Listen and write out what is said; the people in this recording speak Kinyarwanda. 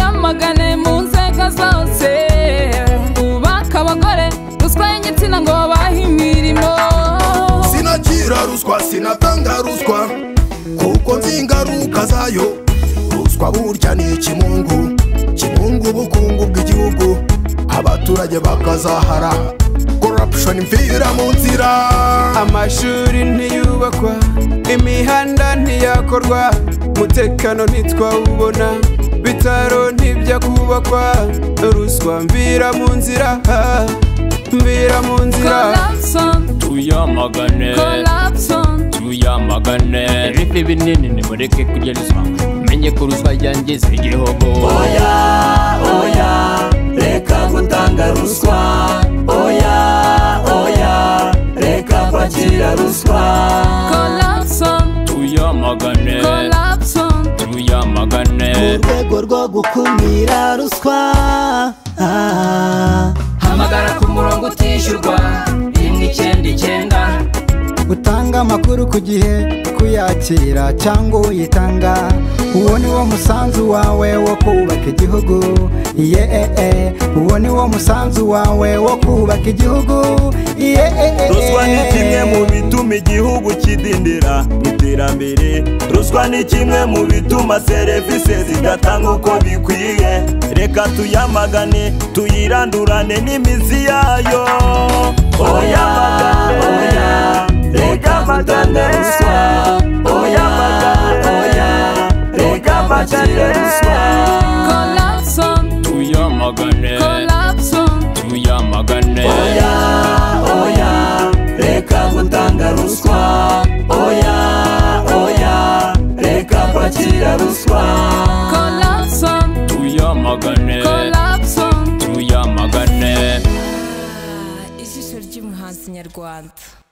abagane mu nzego zose bubaka abagore ruswa y'igitsina ngo babahe imirimo sinakira ruswa sinatanga ruswa kuko nzi ingaruka zayo ruswa burya ni ikimungu kimungu ubukungu bw'igihugu abaturage bakazahara corruption mvira mu nzira amashuri ntiyubakwa imihanda ntiyakorwa umutekano ntitwawubona bitaro ntibya kubakwa ruswa mvira mu nzira mvira mu nzira corruption tuyamagane corruption tuyamagane ibifi binini nimureke kurya ruswa menye ko ruswa yangiza igihugu oya oya reka gutanga ruswa oya oya reka kwakira ruswa corruption tuyamagane corruption tuyamagane urwego rwo gukumira ruswa ah. hamagara ku murongo utishyurwa rimwe icyenda icyenda utanga amakuru ku gihe kuyakira cyangwa uyitanga uwo ni wo musanzu wawe wo kubaka igihugu yeee uwo ni wo musanzu wawe wo kubaka igihugu yeee ruswa ni kimwe mu bituma igihugu kidindira mu iterambere ruswa ni kimwe mu bituma serivisi zidatanga uko bikwiye reka tuyamagane tuyirandurane n'imizi yayo oya oya reka batanga ruswa oya oya reka bakire ruswa corruption tuyamagane corruption tuyamagane oya oya reka gutanga ruswa oya oya reka kwakira ruswa corruption tuyamagane corruption tuyamagane ijisho ry'umuhanzi nyarwanda